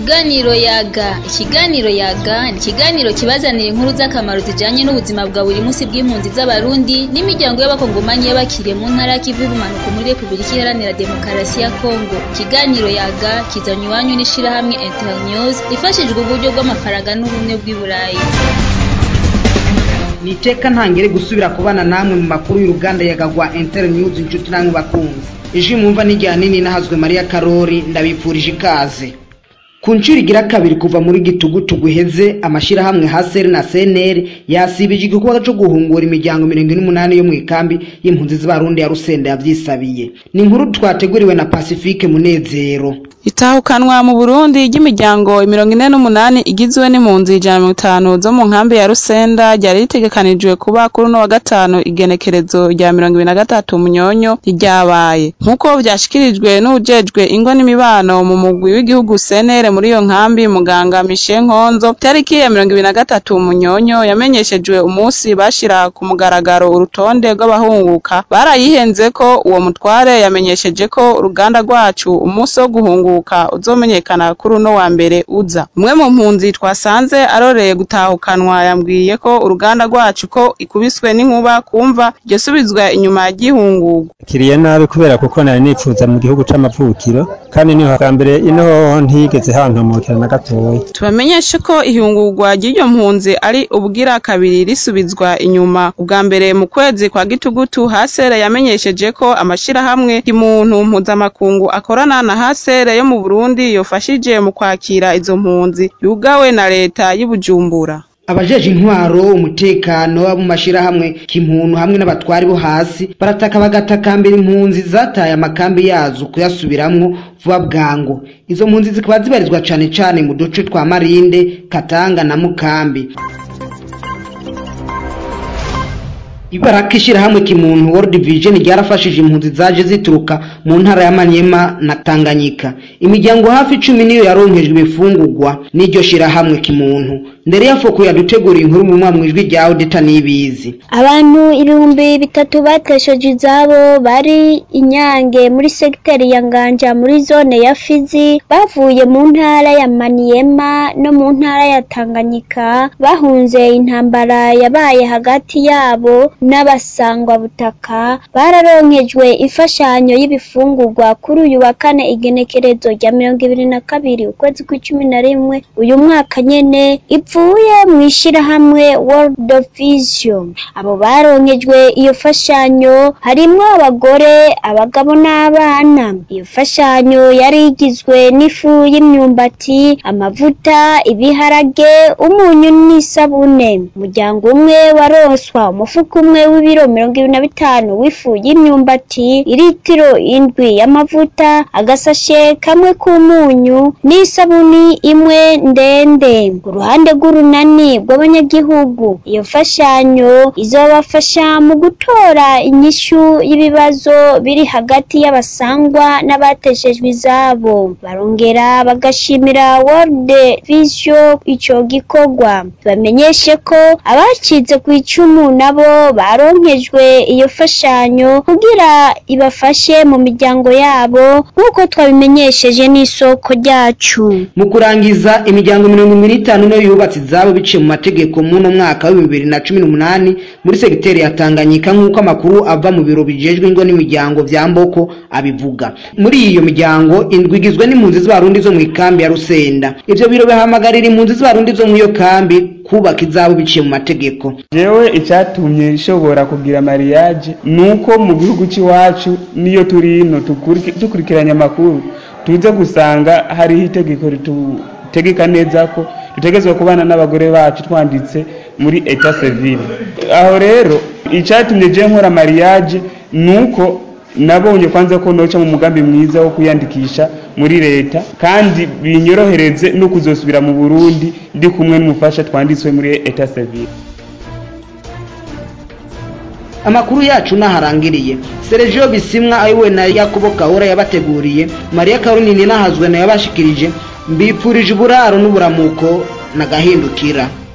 Ikiganiro yaga ikiganiro yaga ni ikiganiro kibazanira inkuru z'akamaro zijanye n'ubuzima bwa buri munsi bw'impunzi z'abarundi n'imiryango y'abakongomanyi y'abakiriye mu ntara y'ikivu y'ubumanuko muri Republika Iharanira Demokarasi ya Kongo ikiganiro yaga kizanywe iwanyu n'ishirahamwe Internews rifashijwe uburyo bw'amafaranga n'ubumwe bw'i Burayi ni iteka ntangere gusubira kubana namwe mu makuru y'uruganda yagagwa Internews inshuti namwe bakunzi ijwi mwumva n'irya nini nahazwe Maria Karori ndabipfurije ikaze ku nshuro igira kabiri kuva muri gitugutugu iheze amashirahamwe haseri na seneri yasibije igikorwa co guhungura imiryango mirongo ine n'umunani yo mu ikambi y'impunzi z'abarundi ya rusenda yavyisabiye ni inkuru twateguriwe na pacifique munezero itahukanwa mu burundi ry'imiryango mirongo ine n'umunani igizwe n'impunzi ijana na mirongo itanu zo mu nkambi ya rusenda ryari ritegekanijwe kuba kuri uno wa gatanu igenekerezo rya mirongo ibiri na gatatu munyonyo ryabaye nk'uko vyashikirijwe n'uwujejwe ingo n'imibano mu mugwi w'igihugu senere muri iyo nkambi muganga mishe nkonzo tariki ya mirongo ibiri na gatatu munyonyo yamenyeshejwe umunsi bashira ku mugaragaro urutonde rw'abahunguka barayihenze ko uwo mutware yamenyesheje ko uruganda rwacu umunsi wo guhunguka uzomenyekana kuri uno wa mbere uza umwe mu mpunzi twasanze aroreye gutahukanwa yambwiye ko uruganda rwacu ko ikubiswe n'inkuba kumva iryo subizwa inyuma ry'ihungurwa kiriye nabi kubera kuko nari nipfuza mu gihugu c'amavukiro kandi niho bwa mbere ino hoho ntigeze hantomokera na gatoya tubamenyeshe ko ihungurwa ry'iryo mpunzi ari ubwira kabiri risubizwa inyuma ubwa mbere mu kwezi kwa gitugutu hasere yamenyesheje ko amashirahamwe y'umuntu mpuzamakungu akorana na hasere yo mu burundi yofashije mu kwakira izo mpunzi yugawe na leta y'ubujumbura abajeje intwaro umutekano abo mu mashirahamwe k'impuntu hamwe n'abatwari bo hasi barataka bagatakambira impunzi zataye amakambi yazo kuyasubiramwo vuba bwangu izo mpunzi zikaba zibarizwa cane cane mu duce twa marinde katanga na mukambi ibaraka ishirahamwe kimuntu World Vision ryarafashije impunzi zaje zituruka mu ntara ya Manyema na Tanganyika imiryango hafi icumi niyo yaronkejwe ibifungurwa n'iryo shirahamwe kimuntu ndere yafoko yaduteguriye inkuru mu mwamwe ijwi rya Audita nibizi abantu ibihumbi bitatu batesheje izabo bari inyange muri segiteri ya Nganja muri zone ya Fizi bavuye mu ntara ya Maniema no mu ntara ya Tanganyika bahunze intambara yabaye hagati yabo n'abasangwa butaka bararonkejwe imfashanyo y'ibifungurwa kuri uyu wa kane igenekerezo rya mirongo ibiri na kabiri ukwezi kw'icumi na rimwe uyu mwaka nyene ivuye mu ishirahamwe World Vision abo baronkejwe iyo fashanyo harimwo abagore abagabo n'abana iyo fashanyo yari igizwe n'ifu y'imyumbati amavuta ibiharage umunyu n'isabune umuryango umwe waronswa umufuko umwe w'ibiro mirongo ibiri na bitanu w'ifu y'imyumbati iritiro indwi y'amavuta agasashe kamwe k'umunyu n'isabuni imwe ndende ku ruhande rw'urunani rw'abanyagihugu iyo mfashanyo izobafasha mu gutora inyishu y'ibibazo biri hagati y'abasangwa n'abateshejwe izabo barongera bagashimira World Vision ico gikorwa bamenyeshe ko abacitse ku icumu nabo baronkejwe iyo fashanyo kugira ibafashe mu miryango yabo nk'uko twabimenyesheje n'isoko ryacu mu kurangiza imiryango mirongo ibiri n'itanu niyo yubatse izabo biciye mu mategeko muno mwaka w'ibihumbi bibiri na cumi n'umunani muri segiteri ya Tanganyika nk'uko amakuru ava mu biro bijejwe ingo n'imiryango vya Mboko abivuga muri iyo miryango indwi igizwe n'impunzi z'abarundi zo mu ikambi ya Rusenda ivyo biro bihamagarira impunzi z'abarundi zo mu iyo kambi kubaka izabo biciye mu mategeko jewe icyatumye nshobora kugira mariage nuko mu gihugu cy'iwacu niyo turi ino dukurikiranya amakuru tuze gusanga hariho itegeko ritutegeka neza ko dutegezwa kubana n'abagore bacu twanditse muri etat civile aho rero icyatumye je nkora mariage nuko nabonye kwanza ko noca mu mugambi mwiza wo kwiyandikisha muri leta kandi binyorohereze no kuzosubira mu Burundi ndi kumwe n'umufasha twanditswe muri etat civile amakuru yacu naharangiriye Sergio Bisimwa ayiwe na Yakobo Kahora yabateguriye Maria Karunini nahazwe na yabashikirije mbipfurije uburaro n'uburamuko na gahindukira